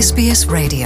SBS Radio.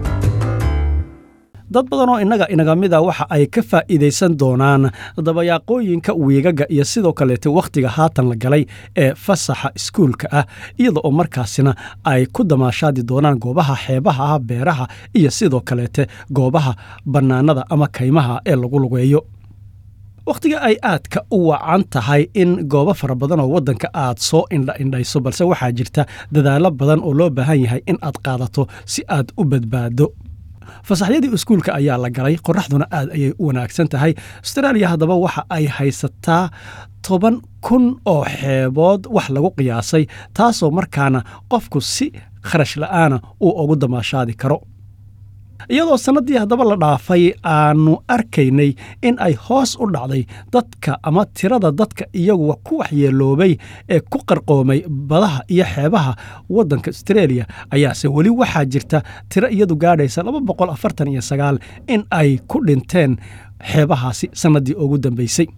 dad badan oo innaga inaga mida waxa ay ka faa'iidaysan doonaan dabayaaqooyinka wiigaga iyo sidoo kaleete wakhtiga haatan la galay ee fasaxa iskuulka ah iyada oo markaasina ay ku damaashaadi doonaan goobaha xeebaha ah beeraha iyo sidoo kaleete goobaha bannaanada ama kaymaha ee lagu lugeeyo wakhtiga ay aadka u wacan tahay in goobo fara badan oo waddanka aad soo indhaindhayso balse waxaa jirta dadaallo badan oo loo baahan yahay in aad qaadato si aad u badbaado fasaxyadii iskuulka ayaa la galay qoraxduna aad ayay u wanaagsan tahay astaraaliya haddaba waxa ay haysataa toban kun oo xeebood wax lagu qiyaasay taasoo markaana qofku si kharash la'aana uu ugu damaashaadi karo iyadoo sannaddii haddaba la dhaafay aanu arkaynay in ay hoos u dhacday dadka ama tirada dadka iyagu ku waxyeeloobay ee ku qarqoomay badaha iyo xeebaha waddanka astreeliya ayaase weli waxaa jirta tiro iyadu gaadhaysa in ay ku dhinteen xeebahaasi sannaddii ugu dambaysay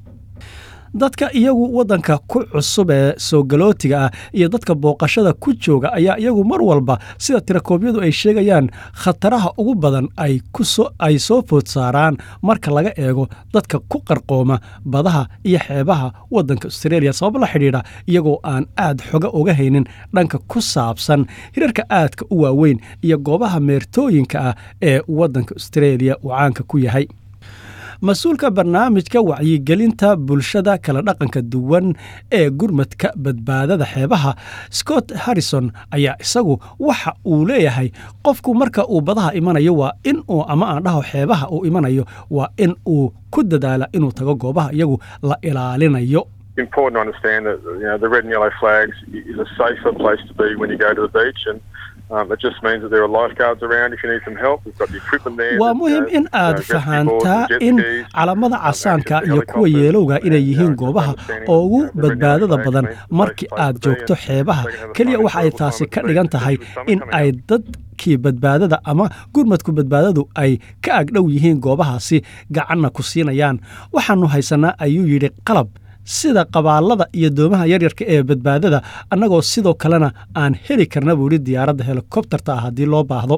dadka iyagu waddanka ku cusub ee soo galootiga ah iyo dadka booqashada ku jooga ayaa iyagu mar walba sida tirakoobyadu ay sheegayaan khataraha ugu badan ay soo food saaraan marka laga eego dadka ku qarqooma badaha iyo xeebaha waddanka astreeliya sabab la xidhiidha iyagoo aan aad xoga uga haynin dhanka ku saabsan hirarka aadka u waaweyn iyo goobaha meertooyinka ah ee waddanka astreeliya uu caanka ku yahay mas-uulka barnaamijka wacyigelinta bulshada kala dhaqanka duwan ee gurmadka badbaadada xeebaha scott harrison ayaa isagu waxa uu leeyahay qofku marka uu badaha imanayo waa in uu ama aan dhaho xeebaha uu imanayo waa in uu ku dadaala inuu tago goobaha iyagu la ilaalinayo important to understand that you know the red and yellow flags is a safer place to be when you go to the beach and Um, it just means that there are lifeguards around if you need some help. We've got the equipment there. waa muhiim in aad fahantaa in calamada casaanka iyo kuwa yeelowga inay yihiin goobaha ugu badbaadada badan markii aad joogto xeebaha keliya waxa ay taasi ka dhigan tahay in ay dadkii badbaadada ama gurmadku badbaadadu ay ka agdhow yihiin goobahaasi gacanna ku siinayaan waxaannu haysanaa ayuu yidhi qalab sida qabaallada iyo doomaha yaryarka ee badbaadada annagoo sidoo kalena aan heli karna buu yidhi diyaaradda helikobterta ah haddii loo baahdo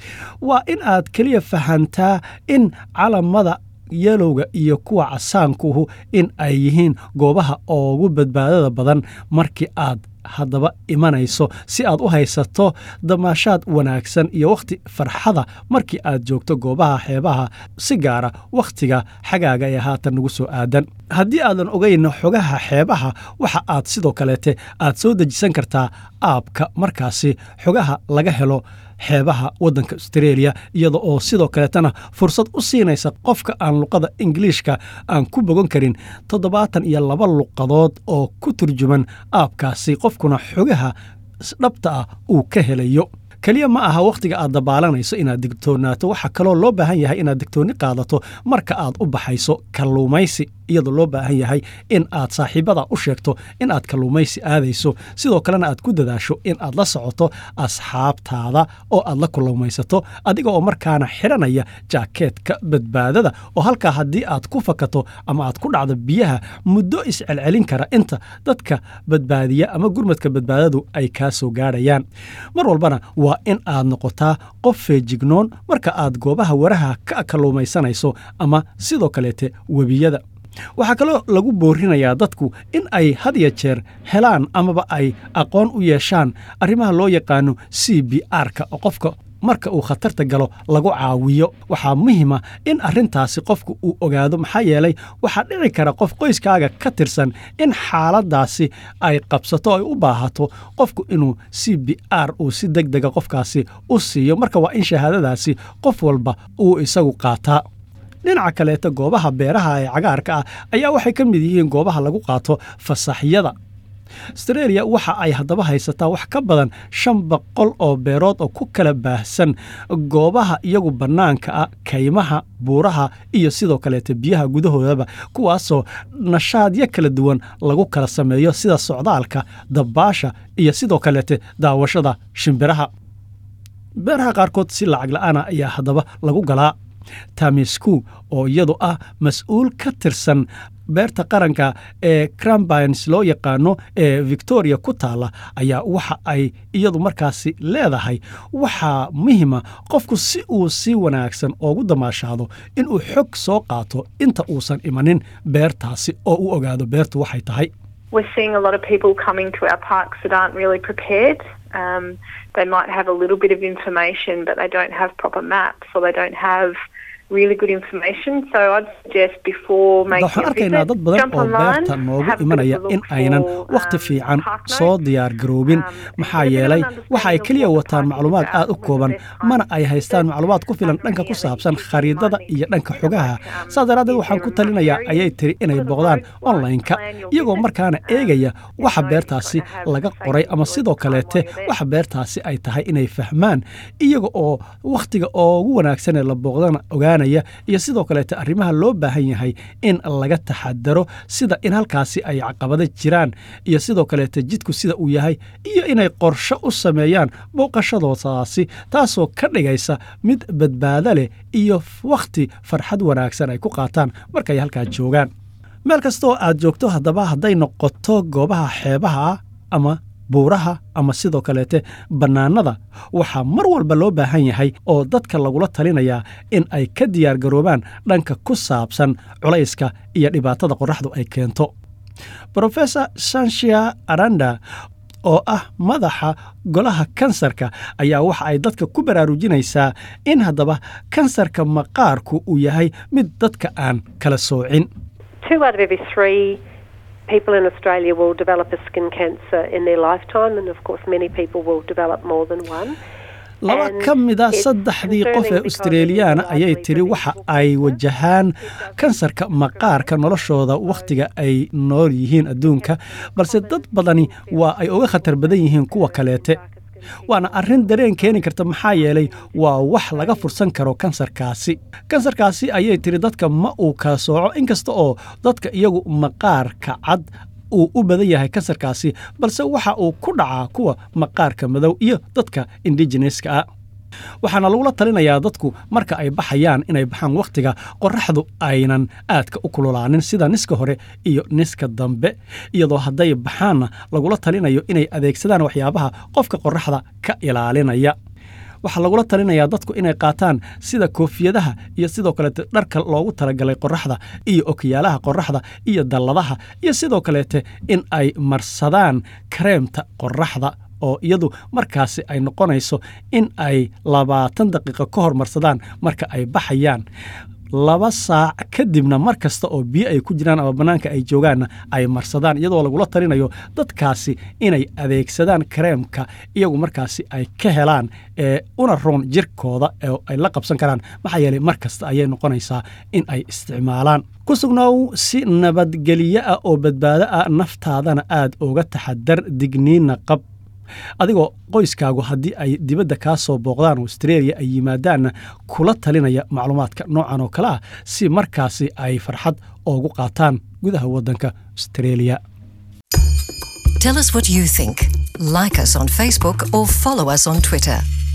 waa in aad keliya fahantaa in calamada yelowga iyo kuwa casaankuhu in ay yihiin goobaha ugu badbaadada badan markii aad haddaba imanayso si aad u haysato damaashaad wanaagsan iyo wakhti farxada markii aad joogto goobaha xeebaha si gaara wakhtiga xagaaga ee haatan nagu soo aadan haddii aadan ogayn xogaha xeebaha waxa aad sidoo kaleete aad soo dejisan kartaa aabka markaasi xogaha laga helo xeebaha waddanka astreeliya iyada oo sidoo kaleetana fursad u siinaysa qofka aan luqada ingiliishka aan ku bogan karin toddobaatan iyo laba luqadood oo ku turjuman aabkaasi qofkuna xogaha dhabta ah uu ka helayo keliya ma aha wakhtiga aad dabaalanayso inaad digtoonaato waxaa kaloo loo baahan yahay inaad digtoonni qaadato marka aad u baxayso kalluumaysi iyadoo loo baahan yahay in aad saaxiibada u sheegto in aad kalluumaysi aadayso sidoo kalena aad ku dadaasho in aad la socoto asxaabtaada oo aad la kalluumaysato adiga oo markaana xidhanaya jaakeetka badbaadada oo halkaa haddii aad ku fakato ama aad ku dhacdo biyaha muddo iscelcelin kara inta dadka badbaadiya ama gurmadka badbaadadu ay kaa soo gaadhayaan mar walbana waa in aad noqotaa qof feejignoon marka aad goobaha waraha ka kalluumaysanayso ama sidoo kaleete webiyada waxaa kaloo lagu boorinayaa dadku in ay had ya jeer helaan amaba ay aqoon u yeeshaan arrimaha loo yaqaano c b r-ka oo qofka marka uu khatarta galo lagu caawiyo waxaa muhiima in arrintaasi qofku uu ogaado maxaa yeelay waxaa dhici kara qof qoyskaaga ka tirsan in xaaladdaasi ay qabsato ay u baahato qofku inuu c b r uu si deg dega qofkaasi u siiyo marka waa in shahaadadaasi qof walba uu isagu qaataa dhinaca kaleeta goobaha beeraha ee cagaarka ah ayaa waxay ka mid yihiin goobaha lagu qaato fasaxyada astreeliya waxa ay haddaba haysataa wax ka badan shan boqol oo beerood oo ku kala baahsan goobaha iyagu bannaanka ah kaymaha buuraha iyo sidoo kaleeta biyaha gudahoodaba kuwaasoo nashaadyo kala duwan lagu kala sameeyo sida socdaalka dabbaasha iyo sidoo kaleete daawashada shimbiraha beeraha qaarkood si lacag la'aana ayaa haddaba lagu galaa tamisku oo iyadu ah mas-uul ka tirsan beerta qaranka ee crambines loo yaqaano ee victoria ku taalla ayaa waxa ay iyadu markaasi leedahay waxaa muhima qofku si uu si wanaagsan oogu damaashaado inuu xog soo qaato inta uusan imanin beertaasi oo u ogaado beertu waxay tahay We're seeing a lot of people coming to our parks that aren't really prepared. Um, they might have a little bit of information, but they don't have proper maps or they don't have really good information. So I'd suggest before making waxaan a arkaynaa visit, dad badan jump oo online, beerta noogu have a bit of imanaya a look in aynan for, wakhti um, fiican park soo notes. diyaar garoobin Um, maxaa and get an yeelay waxa ay understanding of keliya what the wataan park is macluumaad about, aad u whether kooban there's time mana ay to haystaan visit, macluumaad ku filan um, dhanka ku any saabsan other khariidada issues iyo you dhanka might xogaha need, um, saa daraaddeed is waxaan there ku a talinayaa area ayay tiri inay sort of booqdaan road like online-ka plan your iyagoo visit? markaana Um, eegaya you waxa know beertaasi you've got to have laga safety qoray ama laws sidoo time while kaleete you're there. waxa beertaasi ay tahay inay fahmaan iyaga oo wakhtiga ugu wanaagsan ee la booqdana ogaanaya iyo sidoo kaleete arrimaha loo baahan yahay in laga taxadaro sida in halkaasi ay caqabado jiraan iyo sidoo kaleete jidku sida uu yahay iyo inay qorsho u sameeyaan booqashadoodaasi taasoo ka dhigaysa mid badbaado leh iyo wakhti farxad wanaagsan ay ku qaataan markay halkaa joogaan meel kasta oo aad joogto haddaba hadday noqoto goobaha xeebaha ah ama buuraha ama sidoo kaleete bannaanada waxaa mar walba loo baahan yahay oo dadka lagula talinayaa in ay ka diyaar garoobaan dhanka ku saabsan culayska iyo dhibaatada qorraxdu ay keento brofesor sanshia aranda oo ah madaxa golaha kansarka ayaa waxa ay dadka ku baraarujinaysaa in haddaba kansarka maqaarku uu yahay mid dadka aan kala soocin Two out of every three people in Australia will develop a skin cancer in their lifetime, and of course, many people will develop more than one. laba And ka mid a it's saddexdii qof ee concerning because australiyaana it is ayay largely tiri waxa preventable ay cancer. wajahaan kansarka maqaarka noloshooda wakhtiga ay nool yihiin adduunka balse dad badani waa ay uga khatar badan yihiin kuwa kaleete waana arrin dareen keeni karta maxaa yeelay waa wax laga fursan karo kansarkaasi kansarkaasi ayay tiri dadka ma uu kala sooco inkasta oo dadka iyagu maqaarka cad uu u badan yahay kansarkaasi balse waxa uu ku dhacaa kuwa maqaarka madow iyo dadka indigeneska ah waxaana lagula talinayaa dadku marka ay baxayaan inay baxaan wakhtiga qorraxdu aynan aadka u kululaanin sida niska hore iyo niska dambe iyadoo hadday baxaanna lagula talinayo inay adeegsadaan waxyaabaha qofka qorraxda ka ilaalinaya waxaa lagula talinayaa dadku inay qaataan sida koofiyadaha iyo sidoo kaleete dharka loogu talagalay qorraxda iyo okiyaalaha qorraxda iyo dalladaha iyo sidoo kaleete in ay marsadaan kareemta qorraxda oo iyadu markaasi ay noqonayso in ay labaatan daqiiqo ka hormarsadaan marka ay baxayaan laba saac kadibna mar kasta oo biyo ay ku jiraan ama bannaanka ay joogaanna ay marsadaan iyadoo lagula talinayo dadkaasi inay adeegsadaan kareemka iyagu markaasi ay ka helaan ee una roon jirkooda oo ay la qabsan karaan maxaa yeelay mar kasta ayay noqonaysaa in ay isticmaalaan ku sugnow si nabadgelyo ah oo badbaado ah naftaadana aad uga taxadar digniinna qab adigoo qoyskaagu haddii ay dibadda kaa soo booqdaan australia ay yimaadaanna kula talinaya macluumaadka noocan oo kale ah si markaasi ay farxad oogu qaataan gudaha waddanka australia Tell us what you think. Like us on Facebook or follow us on Twitter.